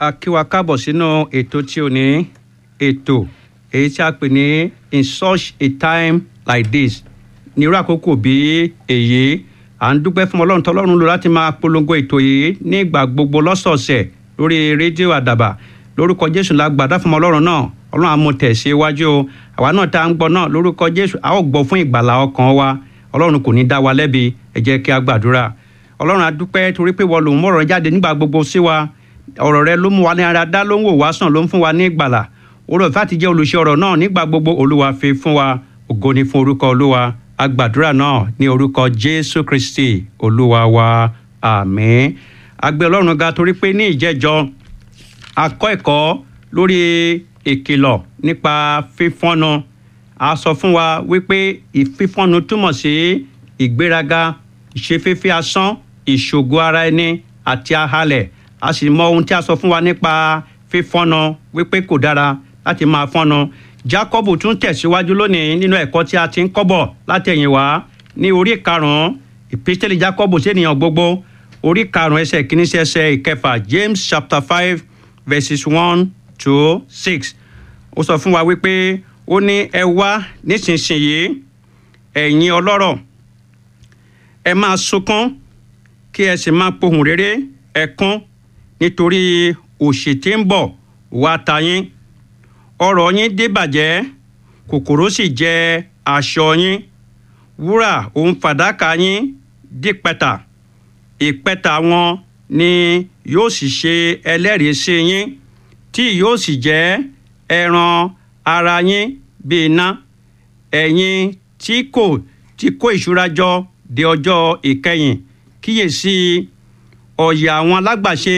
a kí wa káàbọ̀ sínú ètò tí o ní ètò èyí tí a pè ní in such a time like this ní irú àkókò bí èyí à ń dúpẹ́ fún ọlọ́run tọ́lọ́run lò láti máa polongo ètò yìí ní ìgbà gbogbo lọ́sọ̀ọ̀sẹ̀ lórí rédíò àdàbà lórúkọ jésù la gbàdá fún ọlọ́run náà ọlọ́run àmọ́ tẹ̀sí iwájú o àwa náà tá à ń gbọ́ náà lórúkọ jésù a ó gbọ́ fún ìgbàlá ọkàn wa ọlọ́run kò ní dá wa lẹ́bi ẹ jẹ́ kí a gbàdúrà ọlọ́run adúpẹ́ torí pé wọ́n lòún mọ̀rọ̀ jáde nígbà gbogbo sí wa ọ̀rọ̀ rẹ ló mú wa ní ara dá ló ń wò wá sàn ló ń fún wa ní ìgbàlà orí ọ̀fẹ́ àti jẹ́ olùṣe ọ̀rọ̀ náà nígbà gbogbo olúwa fi fún wa ògo ni fún orúkọ olúwa agbàdúrà náà ní orúkọ jésù kristi olúwa wa àmín agbẹ́ ọlọ́run ga torí pé ní ìjẹ́jọ́ akọ́ ẹ̀kọ́ lórí ìkìlọ̀ nípa fífọ́nu a sọ fún wa wípé ìfífọ́nu túmọ̀ sí ìgbéraga ìṣeféfé asán ìṣògo ara ẹni àti ahalẹ̀ a sì mọ ohun tí a sọ fún wa nípa fífọ́nu wípé kò dára láti máa fọ́nu Jákọ́bù tún tẹ̀síwájú lónìí nínú ẹ̀kọ́ tí a ti ń kọ́bọ̀ látẹ̀yìn wá ní orí karùn-ún ìpísítẹ́lì Jákọ́bù sí ènìyàn gbogbo orí karùn-ún ẹsẹ̀ kìíní sí ẹsẹ̀ ìkẹfà James chapter five verses one to six ó sọ fún wa wípé ó ní ẹ wá nísinsìnyí ẹ̀yin ọlọ́rọ̀ ẹ máa sunkún kí ẹ sì máa pohùn réré ẹkún nítorí òṣì tí ń bọ̀ wá ta yín ọrọ̀ yín débàjẹ́ kòkòrò sì jẹ aṣọ yín wúrà òun fàdákà yín dípẹ̀tà ìpẹ̀tà wọn ni yóò sì ṣe ẹlẹ́rìí sí yín tí yóò sì jẹ́ ẹran ara yín bí iná ẹ̀yin tí kò tí kó ìṣúra jọ de ọjọ́ ìkẹyìn kíyèsí ọ̀yà àwọn alágbàṣe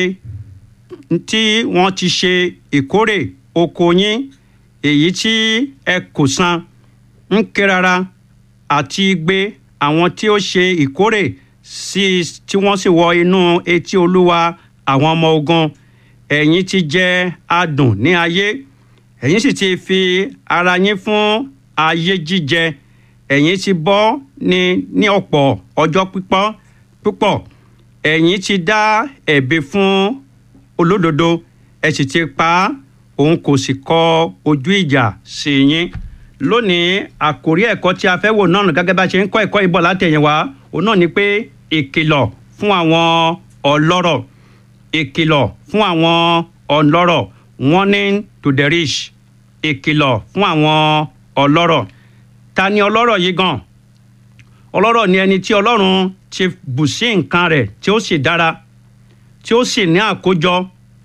tí wọ́n ti ṣe ìkórè oko yín èyí tí ẹ kò san ń ké rárá àti gbé àwọn tí ó ṣe ìkórè sí tí wọ́n sì wọ inú etí olúwa àwọn ọmọ ogun ẹ̀yin ti jẹ adùn ní ayé ẹ̀yin sì ti fi ara yín fún ayé jíjẹ ẹ̀yin ti bọ́ ní ní ọ̀pọ̀ ọjọ́ pípọ́ púpọ̀ ẹ̀yin ti dá ẹ̀bi fún olódodo ẹ sì ti pa á òun kò sì kọ ojú ìjà sí yín lónìí àkórí ẹ̀kọ́ tí a fẹ́ wò náà gẹ́gẹ́ bá ṣe ń kọ́ ẹ̀kọ́ ìbọ̀ látẹ̀yìn wá òun náà ni pé ìkìlọ̀ fún àwọn ọlọ́rọ̀ ìkìlọ̀ fún àwọn ọlọ́rọ̀ warning to the rich ìkìlọ̀ fún àwọn ọlọ́rọ̀ ta ni ọlọ́rọ̀ yìí gan ọlọ́rọ̀ ni ẹni tí ọlọ́run ti bù sí nǹkan rẹ̀ tí ó sì dára tí ó sì ní àkójọ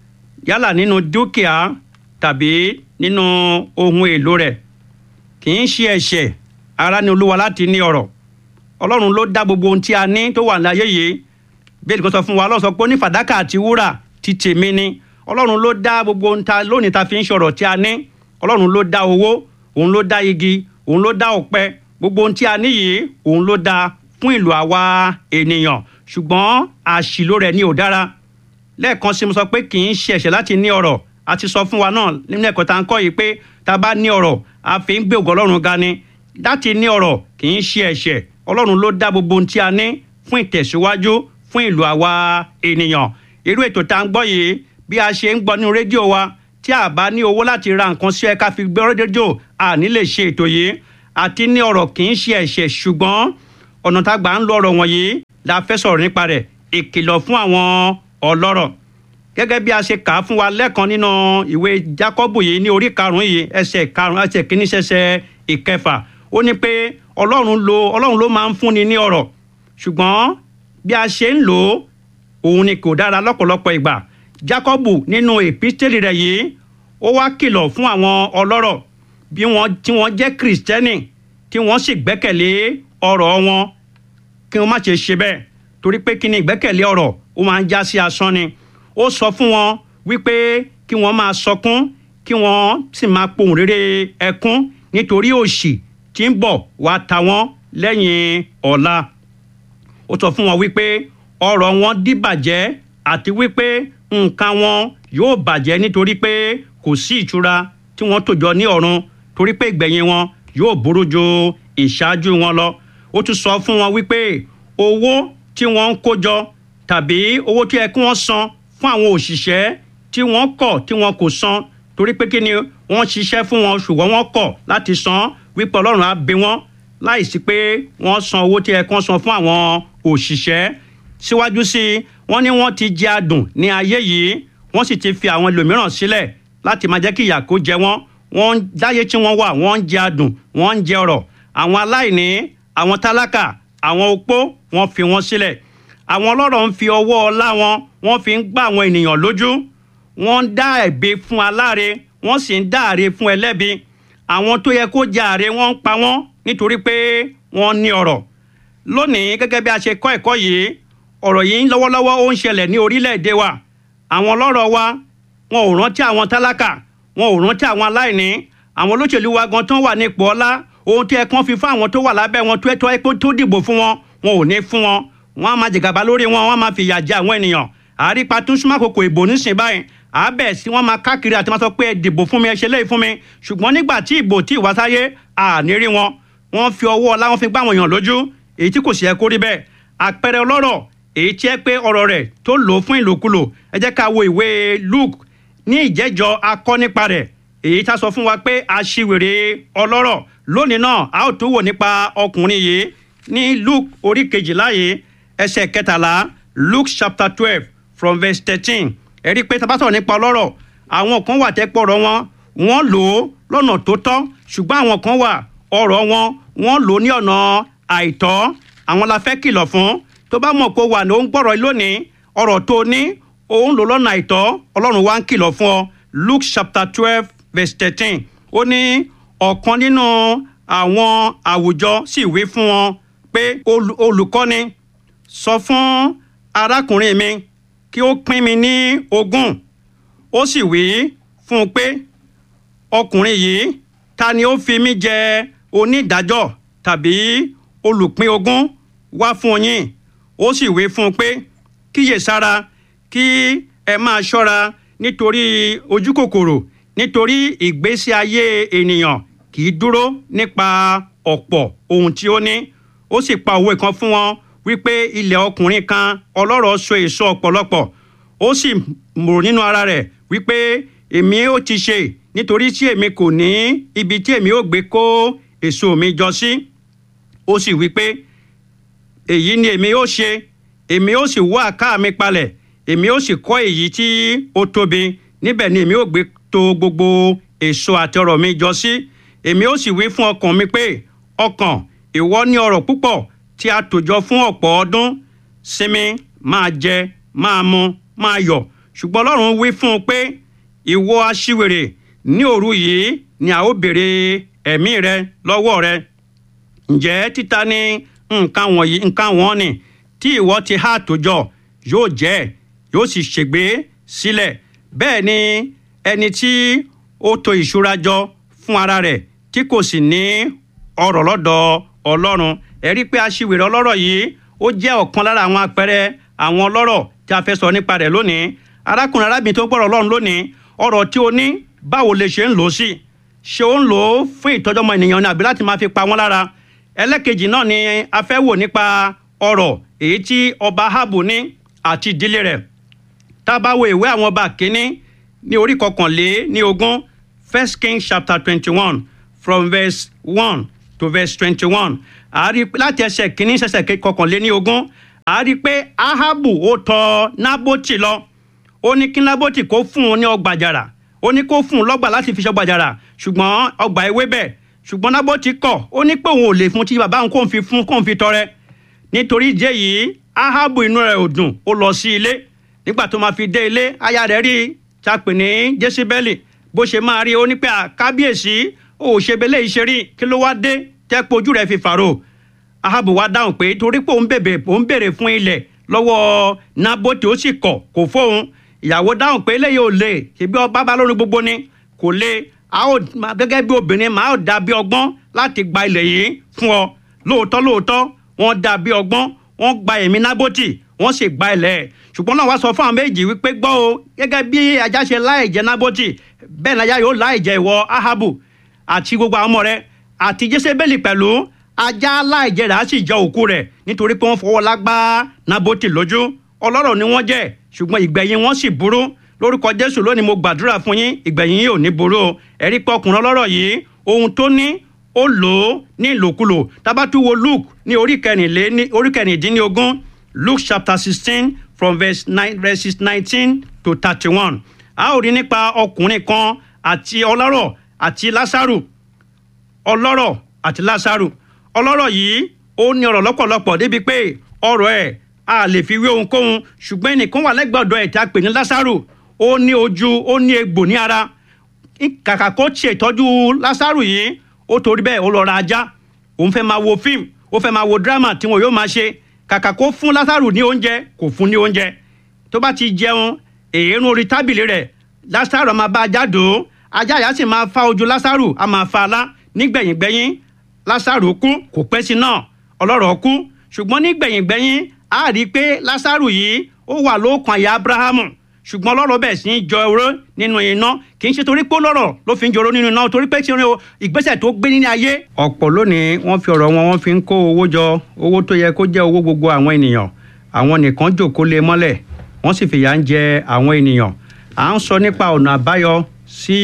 yálà nínú dúkìá tàbí nínú ohun èlò rẹ̀ kì í ṣe ẹ̀ṣẹ̀ ara ni olúwa láti ní ọrọ̀ ọlọ́run ló dá gbogbo ohun tí a ní tó wà láyé yìí bẹ́ẹ̀ kan sọ fún wa ọlọ́run sọ pé ní fàdákà àti wúrà ti tèmi ni ọlọ́run ló dá gbogbo ohun ta lónìí ta fi ń ṣọ̀rọ̀ tí a ní ọlọ́run ló dá owó òun ló dá igi òun ló dá ọ̀pẹ gbogbo ohun tí a ní yìí òun ló dá fún ìlò àwa ènìyàn ṣùgbọ́n àṣìlò rẹ̀ ni ò dára lẹ́ẹ̀kan sí mo sọ pé kì í ṣe ẹ̀ṣẹ̀ láti ní ọrọ̀ a ti sọ fún wa náà nínú ẹ̀kọ́ tá à ń kọ́ yìí pé tá a bá ní ọrọ̀ a fi ń gbé ògo ọlọ́run ga ni láti ní ọrọ̀ kì í ṣe ẹ̀ṣẹ̀ ọlọ́run ló dá gbogbo ohun tí a ní fún ìtẹ̀síwájú fún ìlú àwa ènìyàn irú ètò tá à ń gbọ́ yìí bí a ṣe ń gbọ́ nínú rédíò wa tí a bá ní owó láti ra nǹkan sí ẹ ká fi gbé rédíò a ní lè ṣe ètò yìí àti ní ọrọ̀ kì í ṣe ẹ̀ṣẹ̀ ṣùgbọ́n ọ̀nà tá a gbà ń lo ọrọ̀ wọ̀nyí la fẹ́ sọ̀rọ̀ nípa rẹ̀ ìkìlọ̀ fún àwọn ọlọ́rọ̀ gẹ́gẹ́ bí a ṣe kà á fún wa lẹ́ẹ̀kan nínú ìwé Jákọ́bù yìí ní orí karùn-ún yìí ẹsẹ̀ karùn-ún ẹsẹ̀ kìíní ṣẹṣẹ̀ ìkẹfà ó ní pé ọlọ́run lo ọlọ́run ló máa ń fúnni ní ọrọ̀ ṣùgbọ́n bí a ṣe ń lò ó òun ni kò dára lọ́pọ̀lọpọ̀ ìgbà Jákọ́bù nínú èpísítélì rẹ̀ yìí ó wá kìlọ̀ fún àwọn ọlọ́rọ̀ bí wọ́n tí wọ́n jẹ́ kìrìsìtẹ́nì tí wọ́n sì gbẹ́kẹ̀lé ọrọ̀ wọn kí wọ́n má ṣe ṣe bẹ́ẹ̀ torí pé kí ni ìgbẹ́kẹ̀lé ọrọ̀ ó máa ń já sí asán ni ó sọ fún wọn wípé kí wọ́n máa sọkún kí wọ́n sì máa pohùn réré ẹkún nítorí òṣì tí ń bọ̀ wá ta wọ́n lẹ́yìn ọ̀la ó sọ fún wọn wípé ọrọ̀ wọn dìbàjẹ́ àti wípé nǹkan wọn yóò bàjẹ́ nítorí pé kò sí ìtura tí wọ́n tò jọ ní ọ̀run torí pé ìgbẹ̀yìn wọn yóò burú ju ìṣáájú wọn lọ ó tún sọ fún wọn wípé owó tí wọ́n ń kó jọ tàbí owó tí ẹ kí wọ́n san fún àwọn òṣìṣẹ́ tí wọ́n kọ̀ tí wọn kò san torí pé kí ni wọ́n ṣiṣẹ́ fún wọn ṣùgbọ́n wọ́n kọ̀ láti san wípé ọlọ́run á bẹ̀ wọ́n láìsí pé wọ́n san owó tí ẹ kàn san fún àwọn òṣìṣẹ́ síwájú sí i wọ́n ní wọ́n ti jẹ adùn ní ayé yìí wọ́n sì ti fi àwọn ẹlòmíràn sílẹ̀ láti máa jẹ́ kí ìyà kó jẹ wọ́n wọ́n dáyé tí wọ́n wà wọ́n ń jẹ adùn wọ́n ń jẹ ọrọ̀ àwọn aláìní àwọn tálákà àwọn opó wọ́n fi wọ́n sílẹ̀ àwọn ọlọ́rọ̀ ń fi ọwọ́ ọlá wọn wọ́n fi ń gbá àwọn ènìyàn lójú wọ́n ń dá ẹ̀bi fún aláre wọ́n sì ń dá àre fún ẹlẹ́bi àwọn tó yẹ kó jẹ àre wọ́n ń pa wọ́n nítorí pé wọ́n ní ọrọ̀ lónìí gẹ́gẹ́ bí a ṣe kọ́ ẹ̀kọ́ yìí ọ̀rọ̀ yìí lọ́wọ́lọ́wọ́ ó ń ṣẹlẹ̀ ní orílẹ̀-èdè wa àwọn ọlọ́rọ̀ wa wọn ò rántí àwọn tálákà wọn ò rántí àwọn aláìní àwọn olóṣèlú wa gan tán wà ní ipò ọlá ohun tí ẹ kàn fi fún àwọn tó wà lábẹ́ wọn tó ẹ tó ẹ tó dìbò fún wọn wọn ò ní fún wọn wọn á máa jẹgàba lórí wọn wọn á máa fìyà jẹ àwọn ènìyàn àrípa tún súnmọ́ àkókò ìbò nísìnyí báyìí àbẹ̀ sí wọ́n máa káàkiri àti máa sọ pé ẹ dìbò fún mi ẹ ṣe léyìí fún mi ṣùgbọ́n nígbà tí ìbò tí ìwà sáyé àní rí wọn wọ́n fi ọwọ́ ọlá wọn fi gbá àwọn èèyàn lójú èyí tí kò sì yẹ kó rí bẹ́ẹ̀ àpẹẹrẹ ọlọ́rọ̀ èyí tí ẹ pé ọ̀rọ̀ rẹ̀ tó lò ó fún ìlòkulò ẹ jẹ́ ká wo ìwé Luke ní ìjẹ́jọ́ akọ́ nípa rẹ̀ èyí tá sọ fún wa pé aṣiwèrè ọlọ́rọ̀ lónìí náà a ó tún wò nípa ọkùnrin yìí ní Luke orí kejìlá yìí ẹsẹ̀ kẹtàlá Luke chapter twelve from verse thirteen ẹ rí i pé tá a bá sọ̀rọ̀ nípa ọlọ́rọ̀ àwọn kan wà tẹ́ pọ̀rọ̀ wọn wọ́n lò ó lọ́nà tó tọ́ ṣùgbọ́n àwọn kan wà ọ̀rọ̀ wọn wọ́n lò ó ní ọ̀nà àìtọ́ àwọn la fẹ́ kìlọ̀ fún tó bá mọ̀ pé wà ní ó ń gbọ́rọ̀ lónìí ọ̀rọ̀ tó ní òun lò lọ́nà àìtọ́ ọlọ́run wá ń kìlọ̀ fún ọ Luke chapter twelve verse thirteen ó ní ọ̀kan nínú àwọn àwùjọ sì wí fún wọn pé olùkọ́ni sọ fún arákùnrin mi kí ó pín mi ní ogún ó sì wí fún un pé ọkùnrin yìí ta ni ó fi mí jẹ onídàájọ́ tàbí olùpín ogún wá fún yín ó sì wí fún un pé kíyèsára kí ẹ máa ṣọ́ra nítorí ojú kòkòrò nítorí ìgbésí ayé ènìyàn kì í dúró nípa ọ̀pọ̀ ohun tí ó ní ó sì pa òwe kan fún wọn wípé ilẹ̀ ọkùnrin kan ọlọ́rọ̀ so èso ọ̀pọ̀lọpọ̀ ó sì mọ̀ nínú ara rẹ̀ wípé èmi ó ti ṣe nítorí tí èmi kò ní ibi tí èmi ó gbé kó èso mi jọ sí ó sì wípé èyí ni èmi ó ṣe èmi ó sì wọ́ àká mi palẹ̀ èmi ó sì kọ́ èyí tí ó tóbi níbẹ̀ ni èmi ó gbé to gbogbo èso àti ọrọ̀ mi jọ sí èmi ó sì wí fún ọkàn mi pé ọkàn ìwọ ní ọrọ̀ púpọ̀ tí a tòjọ fún ọ̀pọ̀ ọdún sinmi máa jẹ máa mu máa yọ̀ ṣùgbọ́n ọlọ́run wí fún un pé ìwọ aṣiwèrè ní òru yìí ni a ó béèrè ẹ̀mí rẹ lọ́wọ́ rẹ ǹjẹ́ títa ní nǹkan wọ̀nyí nǹkan wọ́n ni tí ìwọ ti há àtòjọ yóò jẹ́ yóò sì ṣègbé sílẹ̀ bẹ́ẹ̀ ni ẹni tí ó to ìṣúra jọ fún ara rẹ̀ tí kò sì ní ọrọ̀ lọ́dọ̀ ọlọ́run ẹ rí i pé aṣiwèrè ọlọ́rọ̀ yìí ó jẹ́ ọ̀kan lára àwọn àpẹẹrẹ àwọn ọlọ́rọ̀ tí a fẹ́ sọ nípa rẹ̀ lónìí arákùnrin arábìnrin tó gbọ́rọ̀ ọlọ́run lónìí ọrọ̀ tí o ní báwo lè ṣe ń lò ó sí ṣé ó ń lò ó fún ìtọ́jú ọmọ ènìyàn ni àbí láti máa fi pa wọ́n lára ẹlẹ́kejì náà ni a fẹ́ wò nípa ọrọ̀ èyí tí ọba Áhábù ní àti ìdílé rẹ̀ tá a bá wo ìwé àwọn ọba kínní ní orí kọkànlé ní ogún First Kings chapter twenty-one from verse one to verse twenty-one àárí láti ẹsẹ̀ kínní ṣẹ̀ṣẹ̀ kọkànlé ní ogún àárí pé Áhábù ó tọ̀ Nábótì lọ ó ní kí Nábótì kó fún un ní ọgbà àjàrà ó ní kó fún un lọ́gbà láti fi ṣọgbà àjàrà ṣùgbọ́n ọgbà ewébẹ̀ ṣùgbọ́n Nábótì kọ̀ ó ní pé òun ò lè fún tí bàbá òun kò fi fún kò fi tọrẹ nítorí ìdí èyí Áhábù inú rẹ̀ ò dùn ó lọ sí ilé nígbà tó máa fi dé ilé aya rẹ̀ rí ta pè ní Jésíbẹ́lì bó ṣe máa rí ó ní pé àkábíyèsí ó ṣe belé iṣẹ́ rí kí ló wá dé tẹ́pọ̀ ojú rẹ̀ fi fàrò Áhábù wá dáhùn pé torí pé òun bèbè òun béèrè fún ilẹ̀ lọ́wọ́ Nábótì ó sì kọ̀ kò fóun ìyàwó dáhùn pé eléyìí ò lè ṣèbí ọba bá lórí gbogbo ni kò lè a ó gẹ́gẹ́ bí obìnrin máa dà bí ọgbọ́n láti gba ilẹ̀ yìí fún ọ lóòótọ́ lóòótọ́ wọ́n dà bí ọgbọ́n wọ́n gba ẹ̀mí Nábótì wọ́n sì gba ilẹ̀ ẹ̀ ṣùgbọ́n náà wá sọ fún àwọn méjì wípé gbọ́ o gẹ́gẹ́ bí ajá ṣe láì jẹ Nábótì bẹ́ẹ̀ ni ajá yóò láì jẹ ìwọ Áhábù àti gbogbo àwọn ọmọ rẹ̀ àti Jésébélì pẹ̀lú ajá láì jẹ rẹ̀ á sì jẹ òkú rẹ̀ nítorí pé wọ́n fọwọ́ lágbá Nábótì lójú ọlọ́rọ̀ ni wọ́n jẹ́ ṣùgbọ́n ìgbẹ̀yìn wọn sì burú lórúkọ jésù lónìí mo gbàdúrà fún yín ìgbẹ̀yìn yìí ò ní burú o ẹ̀rí pé ọkùnrin ọlọ́rọ̀ yìí ohun tó ní ó lò ó ní ìlòkulò tábàtúwo luke ní orí kẹrìnlé ní orí kẹrìndínlógún luke chapter sixteen from verse nine verses nineteen to thirty-one a ó rí nípa ọkùnrin kan àti ọlọ́rọ̀ àti lásàrù ọlọ́rọ̀ àti lásàrù ọlọ́rọ̀ yìí ó ní ọ̀rọ̀ lọ́pọ̀lọpọ̀ débi pé ọ̀rọ̀ ẹ̀ a lè fi wé ohunkóhun ṣùgbọ́n ẹnìkan wà lẹ́gbẹ̀ẹ́ ọ̀dọ̀ ẹ̀ tí a pè ní lásàrù ó ní ojú ó ní egbò ní ara kàkà kó ṣètọ́jú lásàrù yìí ó torí bẹ́ẹ̀ ó lọ ra ajá òun fẹ́ máa wo fíìmù ó fẹ́ máa wo dírámà tí wọn yóò máa ṣe kàkà kó fún lásàrù ní oúnjẹ kò fún ní oúnjẹ tó bá ti jẹun èérún orí tábìlì rẹ̀ lásàrù máa bá ajá dò ó ajá yà sì máa fa ojú lásàrù á máa fa alá nígbẹ̀yìngbẹ̀yìn lásàrù kú kò pẹ́ sí náà ọlọ́rọ̀ kú ṣùgbọ́n nígbẹ̀yìngbẹ̀yìn a rí i pé lásàrù yìí ó wà lóòkan àyà abrahamu ṣùgbọ́n ọlọ́rọ̀ bẹ̀ sí í jọ oró nínú iná kì í ṣe torí pé ọlọ́rọ̀ ló fi ń jọ oró nínú iná torí pé tí ìgbésẹ̀ tó gbé nínú ayé. ọ̀pọ̀ lónìí wọ́n fi ọ̀rọ̀ wọn wọ́n fi ń kó owó jọ owó tó yẹ kó jẹ́ owó gbogbo àwọn ènìyàn àwọn nìkan jòkó lé mọ́lẹ̀ wọ́n sì fìyà ń jẹ àwọn ènìyàn à ń sọ nípa ọ̀nà àbáyọ sí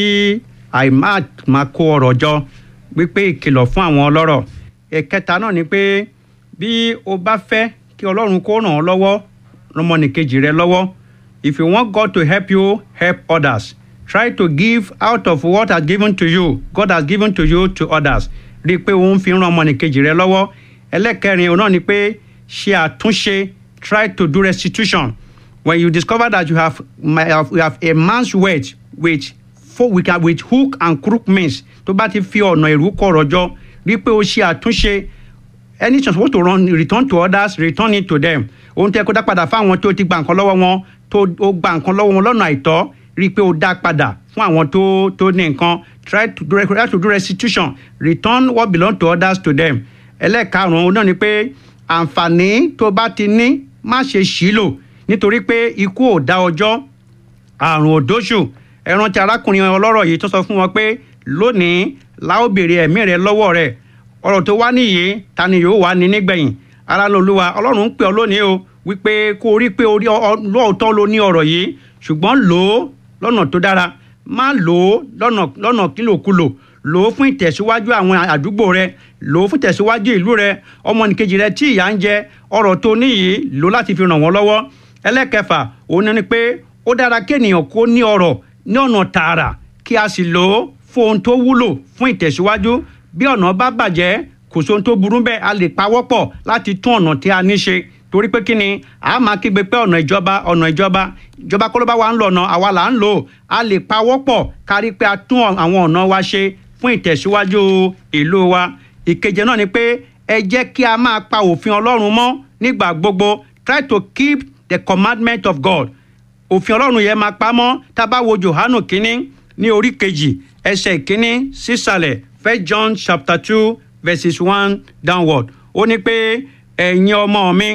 àìmáa kó ọ̀rọ̀ jọ wípé ìkìlọ̀ fún àwọn ọlọ́rọ̀ ẹ̀kẹta náà ni pé bí o bá fẹ́ kí ọlọ́run kó ràn ọ́ lọ́wọ́ rọmọnìkejì rẹ lọ́wọ́ if you want God to help you help others try to give out of what has given to you God has given to you to others rí i pé òun fi ń ran ọmọnìkejì rẹ lọ́wọ́ ẹlẹ́kẹrin òun náà ni pé ṣe àtúnṣe try to do restitution when you discover that you have, you have a man's word with, with, with hook and crook means tó bá ti fi ọ̀nà ìrú kọ̀rọ̀ jọ rí i pé o ṣe àtúnṣe any chance supposed to run return to others return it to them ohun tẹ́ kó dá padà fáwọn tó ti gba nǹkan lọ́wọ́ wọn tó o gba nǹkan lọ́wọ́ wọn lọ́nà àìtọ́ rí i pé o dá padà fún àwọn tó tó ní nǹkan try to do try to do restitution return what belong to others to them ẹlẹ́ẹ̀karùn-ún náà ni pé àǹfààní tó bá ti ní má ṣe ṣìlò nítorí pé ikú ò dá ọjọ́ àrùn ò dóṣù ẹran tí arákùnrin ọlọ́rọ̀ yìí tó sọ fún wọn pé lónìí láò béèrè ẹ̀mí rẹ lọ́wọ́ rẹ̀ ọ̀rọ̀ tó wá nìyí ta ni yóò wá ní nígbẹ̀yìn ara lolúwa ọlọ́run ń pè ọ́ lónìí o wípé kó o rí pé orí lóòótọ́ ló ní ọ̀rọ̀ yìí ṣùgbọ́n lò ó lọ́nà tó dára má lò ó lọ́nà lọ́nà kílòkulò lò ó fún ìtẹ̀síwájú àwọn àdúgbò rẹ lò ó fún ìtẹ̀síwájú ìlú rẹ ọmọnìkejì rẹ tí ìyà ń jẹ ọ̀rọ̀ tó ní yìí lò láti fi ràn wọ́n lọ́wọ́ ẹlẹ́kẹfà òun ni pé ó dára kéèyàn kó ní ọ̀rọ̀ ní ọ̀nà tààrà kí a sì lò ó fún ohun tó wúlò fún ìtẹ̀síwájú bí ọ̀nà bá bàjẹ́ kò sóhun tó burú bẹ́ẹ̀ a lè pawọ́pọ̀ láti tún ọ̀nà tí a ní ṣe torí pé kí ni a máa kígbe pé ọ̀nà ìjọba ọ̀nà ìjọba ìjọba kọ́ ló bá wa ń lọ ọ̀nà àwa là ń lò ó a lè pawọ́pọ̀ kárí pé a tún àwọn ọ̀nà wa ṣe fún ìtẹ̀síwájú ìlú wa ìkeje náà ni pé ẹ jẹ́ kí a máa pa òfin ọlọ́run mọ́ nígbà gbogbo try to keep the commandment of God òfin ọlọ́run yẹn máa pa mọ́ tá a bá wo Jòhánù kínní ní orí kejì ẹsẹ̀ ìkíní sísàlẹ̀ first John chapter two verses one downward ó ní pé ẹ̀yin ọmọ mi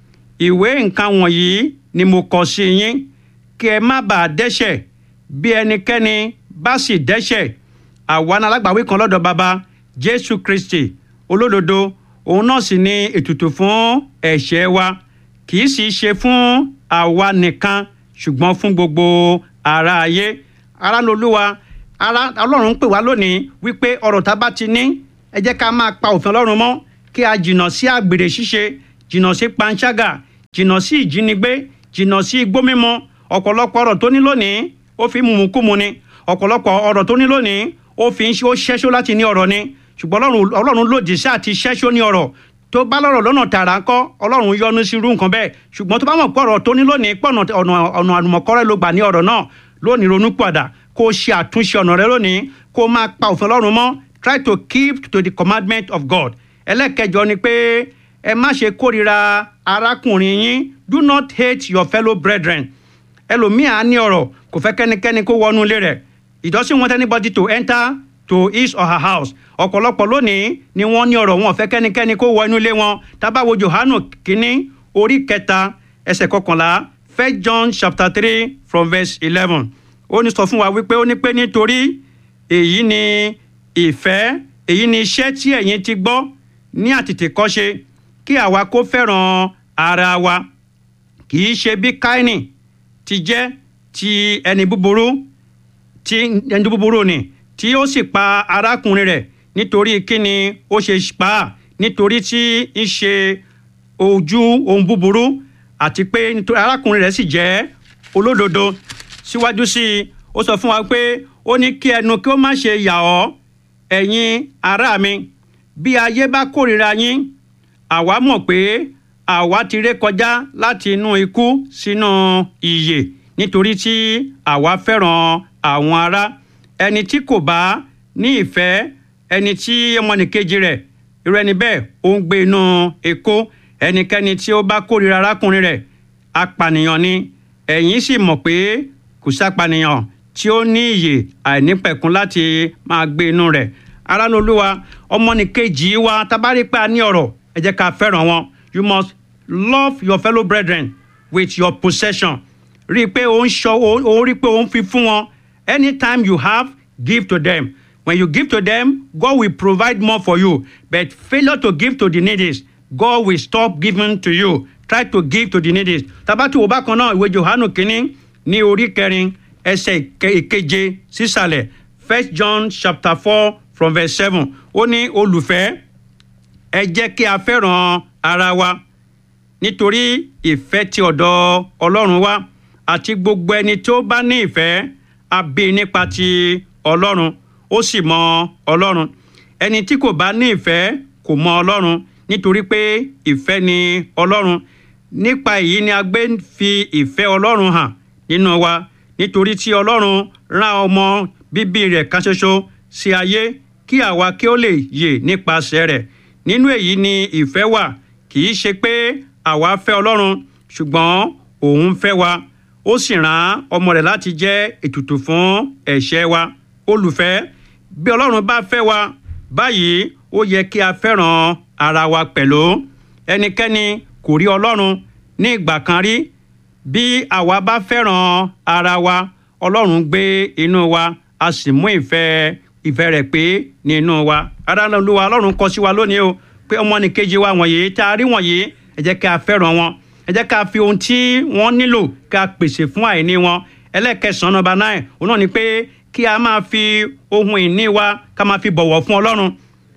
ìwé nǹkan wọ̀nyí ni mo kọ sí yín kí ẹ má bàa dẹ́ṣẹ̀ bí ẹnikẹ́ni bá sì dẹ́ṣẹ̀ àwa ní alágbàwí kan lọ́dọ̀ baba Jésù Kristi olódodo òun náà sì ni ètùtù fún ẹ̀ṣẹ̀ wa kì í sì ṣe fún àwa nìkan ṣùgbọ́n fún gbogbo ara ayé ara lolúwa ara ọlọ́run ń pè wá lónìí wípé ọ̀rọ̀ tá a bá ti ní ẹ jẹ́ ká máa pa òfin ọlọ́run mọ́ kí a jìnnà sí àgbèrè ṣíṣe jìnnà sí panṣágà jìnnà sí ìjínigbé jìnnà sí igbó mímu ọ̀pọ̀lọpọ̀ ọ̀rọ̀ tó ní lónìí ó fi mùmùkúmu ni ọ̀pọ̀lọpọ̀ ọ̀rọ̀ tó ní lónìí ó fi ń ṣẹ́ṣó láti ní ọ̀rọ̀ ni ṣùgbọ́n ọlọ́run lòdì sí àti ṣẹ́ṣó ní ọ̀rọ̀ tó bá lọ́rọ̀ lọ́nà tààrà ńkọ́ ọlọ́run yọ́nú sí irú nǹkan bẹ́ẹ̀ ṣùgbọ́n tó bá mọ̀ pé ọ̀rọ̀ tó ní lónìí pọ̀nà ọ̀nà àlùmọ̀kọ́rẹ́ ló gbà ní ọ̀rọ̀ náà lónìí ronú padà kó ṣe àtúnṣe ọ̀nà rẹ lónìí kó máa pa òfin ọlọ́run mọ́ try to keep to the commandment of God ẹlẹ́kẹjọ ni pé ẹ má ṣe kórìíra arákùnrin yín do not hate your fellow brethren ẹlòmíà á ní ọ̀rọ̀ kò fẹ́ kẹ́nikẹ́ni kó wọnú ilé rẹ̀ he doesn't want anybody to enter to his or her house ọ̀pọ̀lọpọ̀ lónìí ni wọ́n ní ọ̀rọ̀ wọn ò fẹ́ kẹ́nikẹ́ni kó wọ inú ilé wọn tábàwo Jòhánù kínní orí kẹta ẹsẹ̀ kọkànlá first John chapter three from verse eleven ó ní sọ fún wa wípé ó ní pé nítorí èyí ni ìfẹ́ èyí ni iṣẹ́ tí ẹ̀yin ti gbọ́ ní àtètèkọ́ṣe kí àwa kó fẹ́ràn ara wa kì í ṣe bí Káínì ti jẹ́ ti ẹni búburú tí ẹni búburú ni tí ó sì pa arákùnrin rẹ̀ nítorí kíni ó ṣe pa á nítorí tí ń ṣe ojú ohun búburú àti pé nítorí arákùnrin rẹ̀ sì jẹ́ olódodo síwájú sí i ó sọ fún wa pé ó ní kí ẹnu kí ó má ṣe yà ọ́ ẹ̀yin ará mi bí ayé bá kórìíra yín àwa mọ̀ pé àwa ti ré kọjá láti inú ikú sínú ìyè nítorí tí àwa fẹ́ràn àwọn ará ẹni tí kò bá ní ìfẹ́ ẹni tí ọmọnìkejì rẹ̀ irú ẹni bẹ́ẹ̀ ó ń gbé inú èkó ẹnikẹ́ni tí ó bá kórìíra arákùnrin rẹ̀ apànìyàn ni ẹ̀yin sì mọ̀ pé kò sápànìyàn tí ó ní ìyè àìnípẹ̀kun láti máa gbé inú rẹ̀ aráàlú olúwa ọmọnìkejì wa tabari pé a ní ọ̀rọ̀ ẹ jẹ́ ká fẹ́ràn wọn you must love your fellow brethren with your possession rí i pé ó ń ṣọ ó rí i pé ó ń fi fún wọn anytime you have give to them when you give to them God will provide more for you but failure to give to the needy God will stop giving to you try to give to the needy tabati wo bákan náà ìwé Jòhánù kínní ní orí kẹrin ẹsẹ̀ ìkeje sísàlẹ̀ first John chapter four from verse seven ó ní olùfẹ́ ẹ jẹ́ kí a fẹ́ràn ara wa nítorí ìfẹ́ ti ọ̀dọ̀ Ọlọ́run wá àti gbogbo ẹni tó bá ní ìfẹ́ a bí nípa ti Ọlọ́run ó sì mọ Ọlọ́run ẹni tí kò bá ní ìfẹ́ kò mọ Ọlọ́run nítorí pé ìfẹ́ ni Ọlọ́run nípa èyí ni a gbé fi ìfẹ́ Ọlọ́run hàn nínú wa nítorí tí Ọlọ́run rán ọmọ bíbí rẹ̀ kan ṣoṣo sí ayé kí àwa kí ó lè yè nípasẹ̀ rẹ̀ nínú èyí ni ìfẹ́ wà kì í ṣe pé àwa fẹ́ Ọlọ́run ṣùgbọ́n òun fẹ́ wa ó sì rán ọmọ rẹ̀ láti jẹ́ ètùtù fún ẹ̀ṣẹ̀ wa olùfẹ́ bí Ọlọ́run bá fẹ́ wa báyìí ó yẹ kí a fẹ́ràn ara wa pẹ̀lú ẹnikẹ́ni kò rí Ọlọ́run ní ìgbà kan rí bí àwa bá fẹ́ràn ara wa Ọlọ́run gbé inú wa a sì mú ìfẹ́ ìfẹ́ rẹ̀ pé nínú wa adáná olúwa Ọlọ́run kọ sí wa lónìí o pé ọmọnìkejì wa wọ̀nyí tá a rí wọ̀nyí ẹ jẹ́ ká fẹ́ràn wọn ẹ jẹ́ ká fi ohun tí wọ́n nílò ká pèsè fún àìní wọn ẹlẹ́kẹsàn-án nọ́mbà náà òun náà ni pé kí a máa fi ohun ìní wa ká máa fi bọ̀wọ̀ fún Ọlọ́run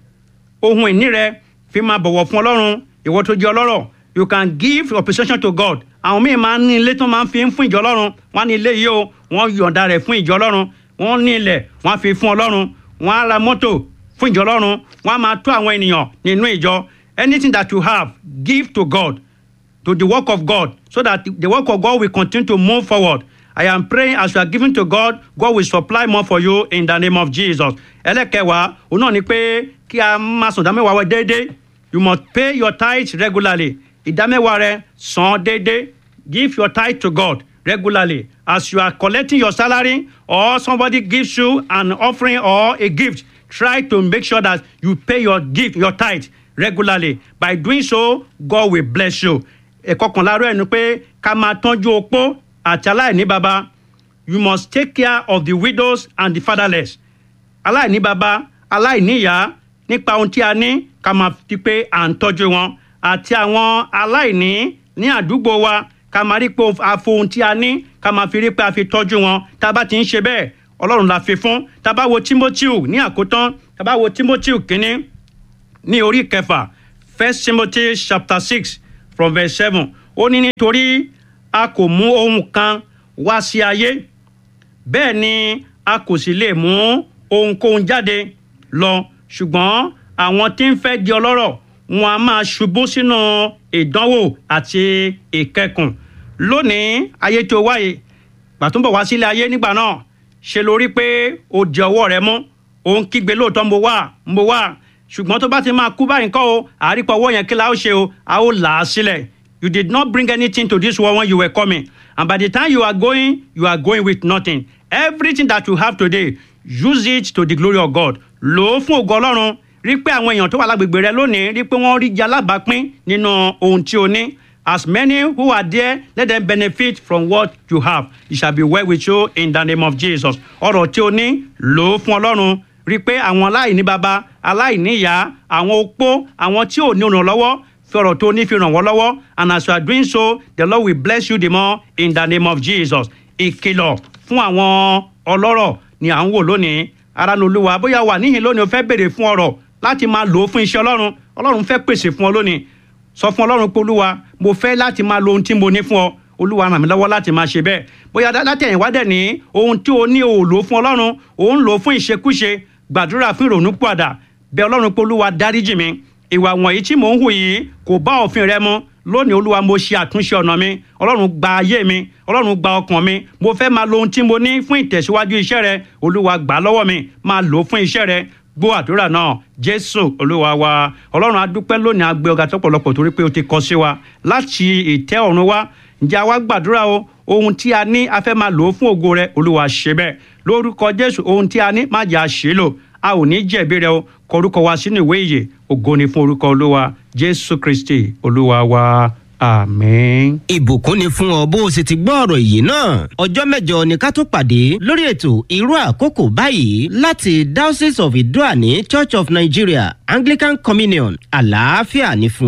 ohun ìní rẹ fi máa bọ̀wọ̀ fún Ọlọ́run ìwọ tó jẹ́ ọlọ́rọ̀ you can give your possession to God àwọn míì máa ń ní ilé tó máa ń fi ń fún ìjọ Ọlọ́run wọ́n á ní ilé yìí o wọ́n yọ̀ǹda rẹ̀ fún ìjọ Ọlọ́run wọ́n ní ilẹ̀ wọ́n á fi fún Ọlọ́run wọ́n á ra mọ́tò fún ìjọ Ọlọ́run wọ́n á máa tó àwọn ènìyàn nínú ìjọ anything that you have give to God to the work of God so that the work of God will continue to move forward I am praying as you are giving to God God will supply more for you in the name of Jesus ẹlẹ́kẹ̀wá òun náà ni pé kí a máa sùn dámẹ́wàá wẹ déédéé you must pay your tithe regularly ìdámẹ́wàá rẹ san déédéé give your tithe to God regularly as you are collecting your salary or somebody gives you an offering or a gift try to make sure that you pay your gift your tithe regularly by doing so God will bless you ẹ̀kọ́ kan láàárọ̀ ẹnu pé ká máa tọ́jú opó àti aláìní baba you must take care of the widows and the fatherless aláìní baba aláìní ìyá nípa ohun tí a ní ká máa fi pé à ń tọ́jú wọn àti àwọn aláìní ní àdúgbò wa ká máa rí pé a fo ohun tí a ní ká máa fi rí pé a fi tọ́jú wọn tá a bá ti ń ṣe bẹ́ẹ̀ ọlọ́run la fi fún tá a bá wo timothy ní àkótán tá a bá wo timothy kínní ní orí kẹfà first timothy chapter six from verse seven ó ní nítorí a kò mú ohun kan wá sí ayé bẹ́ẹ̀ ni a kò sì lè mú ohunkóhun jáde lọ ṣùgbọ́n àwọn tí ń fẹ́ di ọlọ́rọ̀ wọn a máa ṣubú sínú ìdánwò àti ìkẹkùn lónìí ayé tó wáyé gbàtúbọ̀ wá sílé ayé nígbà náà ṣe lórí pé o di ọwọ́ rẹ mú òun kígbe lóòótọ́ mo wà mo wà ṣùgbọ́n tó bá ti máa kú báyìí kọ́ o àrípọ̀ owó yẹn kí la ó ṣe o a ó là á sílẹ̀ you did not bring anything to this world when you were coming and by the time you are going you are going with nothing everything that you have today use it to the glory of God lò ó fún ògo Ọlọ́run rí pé àwọn èèyàn tó wà lágbègbè rẹ lónìí rí pé wọ́n rí jẹ alábàápín nínú ohun tí o ní as many who are there let them benefit from what you have it shall be well with you in the name of Jesus ọrọ̀ tí o ní lò ó fún Ọlọ́run rí i pé àwọn aláìní baba aláìní ìyá àwọn opó àwọn tí ò ní olùrànlọ́wọ́ fi ọ̀rọ̀ tó ní fi ràn wọ́n lọ́wọ́ and as you are doing so the Lord will bless you the more in the name of Jesus ìkìlọ̀ fún àwọn ọlọ́rọ̀ ni à ń wò lónìí ara ní olúwa bóyá wà níhìn lónìí o fẹ́ béèrè fún ọ̀rọ̀ láti máa lò ó fún iṣẹ́ ọlọ́run ọlọ́run fẹ́ pèsè fún ọ lónìí sọ fún ọlọ́run pé olúwa mo fẹ́ láti máa lo ohun tí mo ní fún ọ olúwa ràn mí lọ́wọ́ láti máa ṣe bẹ́ẹ̀ bóyá látẹ̀yìnwá dẹ̀ ní ohun tí o ní o lò fún ọlọ́run o ń lò fún ìṣekúṣe gbàdúrà fún ìrònú pàdà bẹ ọlọ́run pé olúwa dáríjì mi ìwà wọ̀nyí tí mò ń hù yìí kò bá òfin rẹ mu lónìí olúwa mo ṣe àtúnṣe ọ̀nà mi ọlọ́run gba ayé mi ọlọ́run gba ọkàn mi mo fẹ́ máa lo ohun tí mo ní fún ìtẹ̀síwájú iṣẹ́ rẹ olúwa gbà lọ́wọ́ mi máa lò ó fún iṣẹ́ rẹ gbọ́ àdúrà náà jésù olúwa wa ọlọ́run adúpẹ́ lónìí agbẹ́ ọ̀gá tọ́pọ̀lọpọ̀ torí pé o ti kọ sí wa láti ìtẹ́ ọ̀run wa ǹjẹ́ àwa gbàdúrà o ohun tí a ní a fẹ́ máa lò ó fún ògo rẹ olúwa ṣe bẹ́ẹ̀ lórúkọ jésù ohun tí a ní má jà ṣe lò a ò ní jẹ̀bi rẹ o kọ orúkọ wa sínú ìwé ìyè ògo ni fún orúkọ olúwa jésù kristi olúwa wa àmín. ìbùkún ni fún ọ bó o sì ti gbọ́ ọ̀rọ̀ yìí náà ọjọ́ mẹ́jọ ni ká tó pàdé lórí ètò irú àkókò báyìí láti diocese of idoani church of nigeria anglican communion àlàáfíà ní fún